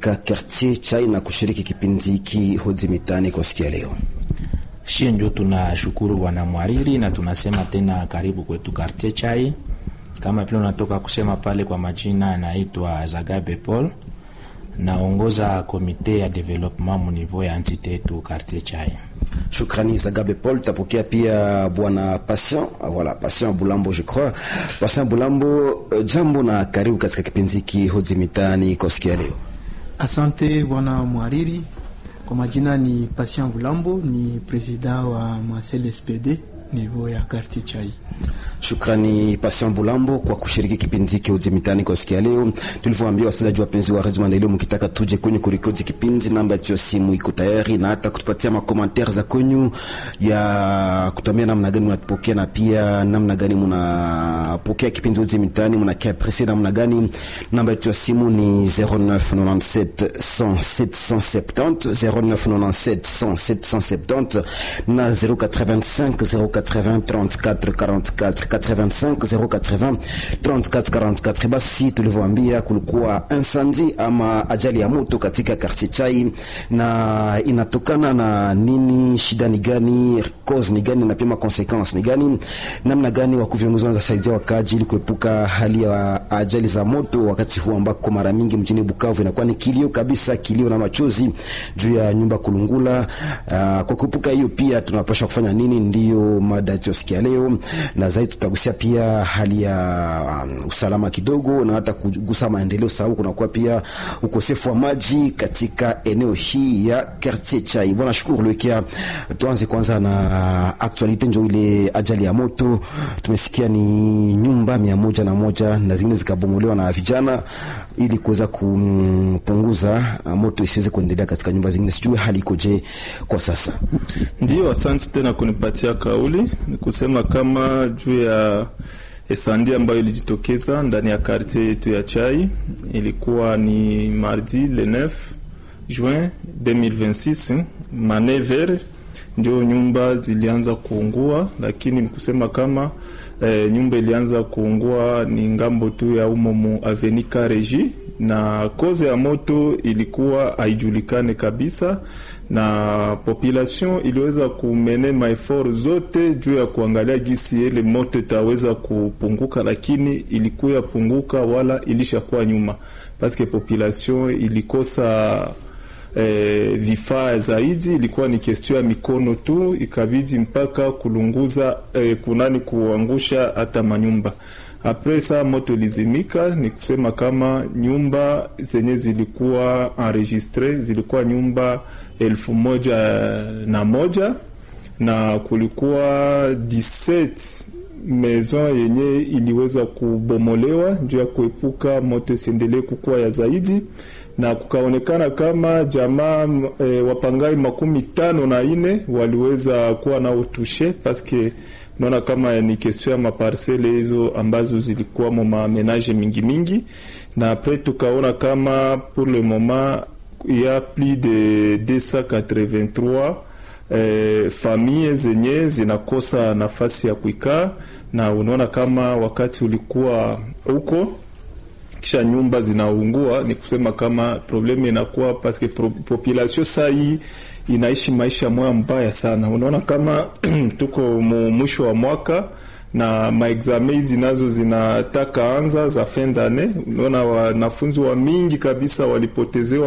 katika quartier chai na kushiriki kipindi hiki Hoji Mitaani kwa siku ya leo. Shie njo tunashukuru bwana mwariri na tunasema tena karibu kwetu quartier chai. Kama vile unatoka kusema pale, kwa majina anaitwa Zagabe Paul, naongoza komite ya development mu niveau ya entite yetu quartier chai. Shukrani Zagabe Paul. Tapokea pia bwana Patient, voilà, Patient Bulambo je crois. Patient Bulambo, jambo na karibu katika kipindi hiki Hoji Mitaani kwa siku ya leo. Asante bwana mwariri. Kwa majina ni Patient Bulambo, ni president wa Masel SPD niveau ya quartier chai. Shukrani Patient Bulambo kwa kushiriki kipindi hiki Hoji Mitaani kwa siku ya leo. Tulivyoambia wasikilizaji wapenzi wa Radio Maendeleo, mkitaka tuje kwenye kurekodi kipindi, namba ya simu iko tayari na hata kutupatia makomantere za kwenyu ya kutamia namna gani mnatupokea na pia namna gani mnapokea kipindi Hoji Mitaani, mnakia presse namna gani. Namba ya simu ni 0997 100 770 0997 100 770 na 085 080 34 44 85 080 34 44. Basi tulivyoambia, kulikuwa incendie ama ajali ya moto katika quartier Chai, na inatokana na nini? Shida ni gani? Cause ni gani? na pia consequence ni gani? Namna gani wakuu viongozi wanaweza saidia wakaaji ili kuepuka hali ya ajali za moto, wakati huu ambako mara mingi mjini Bukavu inakuwa ni kilio kabisa, kilio na machozi juu ya nyumba kulungula. Uh, kwa kuepuka hiyo pia tunapaswa kufanya nini? Ndiyo mada tusikia leo na zaidi tutagusia pia hali ya um, usalama kidogo na hata kugusa maendeleo, sababu kunakuwa pia ukosefu wa maji katika eneo hii ya quartier Chai. Bwana shukuru Lwekia, tuanze kwanza na actualite, njo ile ajali ya moto tumesikia ni nyumba mia moja na moja na zingine zikabomolewa na vijana ili kuweza kupunguza moto isiweze kuendelea katika nyumba zingine. Sijui hali ikoje kwa sasa? Ndio, asante tena kunipatia kauli. Ni kusema kama juu ya esandi ambayo ilijitokeza ndani ya quartier yetu ya Chai, ilikuwa ni mardi le 9 juin 2026 manever, ndio nyumba zilianza kuungua, lakini ni kusema kama eh, nyumba ilianza kuungua ni ngambo tu ya umo mu aveni Kareji, na koze ya moto ilikuwa haijulikane kabisa na population iliweza kumene maefort zote juu ya kuangalia gisi ile moto itaweza kupunguka, lakini ilikuwa punguka wala ilishakuwa nyuma, paske population ilikosa eh, vifaa zaidi, ilikuwa ni kestio ya mikono tu, ikabidi mpaka kulunguza eh, kunani kuangusha hata manyumba apres saa moto lizimika, ni kusema kama nyumba zenye zilikuwa enregistre zilikuwa nyumba elfu moja na moja na kulikuwa 17 maison yenye iliweza kubomolewa juu ya kuepuka moto isiendelee kukua ya zaidi, na kukaonekana kama jamaa e, wapangai makumi tano na ine waliweza kuwa nao tushe paske naona kama ni question ya maparsele hizo ambazo zilikuwa mo mamenage mingi mingi, na apres tukaona kama pour le moment il y a plus de 283 eh, famille zenye zinakosa nafasi ya kuikaa, na unaona kama wakati ulikuwa huko kisha nyumba zinaungua, ni kusema kama probleme inakuwa paske population saa hii inaishi maisha moya mbaya sana. Unaona kama tuko mwisho wa mwaka na maexame hizi nazo zinataka anza za fin d'annee. Unaona wanafunzi wa mingi kabisa walipotezewa